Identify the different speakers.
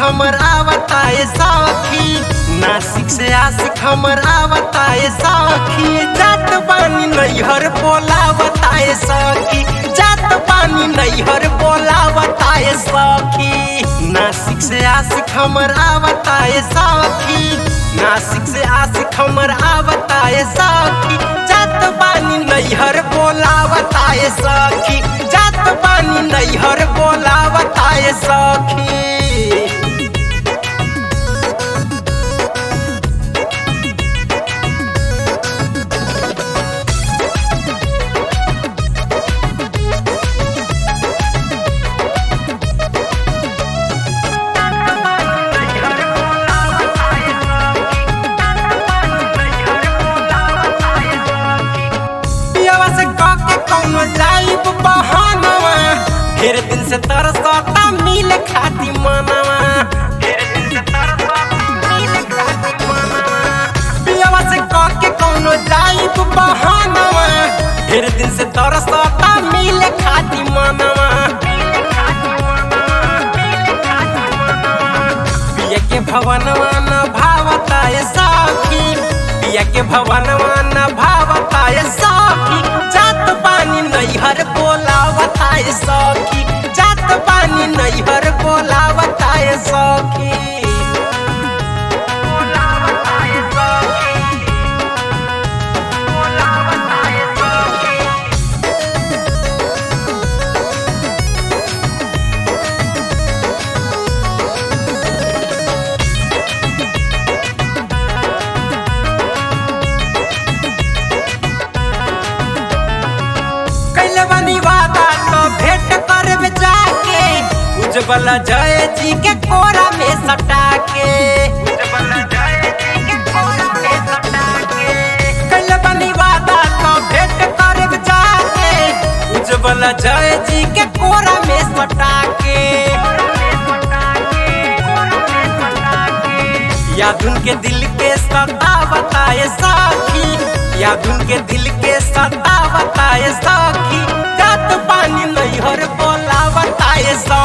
Speaker 1: हमर आवताए सखी नासिक से आशिक हमर आवताए सखी जात बानी नैहर बोलावताए सखी जात बानी नैहर बोलावताए सखी नासिक से आशिक हमर आवताए सखी नासिक से आशिक हमर आवताए सखी जात बानी नैहर बोलावताए सखी जात बानी नैहर बोलावताए सखी पियवा से कह के कौनो जाइब बहानवा ढेर दिन से तरसता मिल खाती मनवा पियवा से कह के कौनो जाइब बहानवा ढेर दिन से तरसता मिल खाती मनवा पिया के भवनवा न भावता ए सखी पिया के भवनवा न भावता ए सखी जात पानी नैहर बोलावता ए सखी जात पानी नैहर बोलावता ए सखी कैले बनी वादा तो भेंट करब जाके उज्जवल जय जी के कोरा में सटा के कैले बनी वादा तो भेंट करब जाके उज्जवल जय जी के कोरा में सटा के यादुन के दिल के सता बताए साखी यादुन के दिल के सता बताए साखी जात पानी नैहर बोला बताए साखी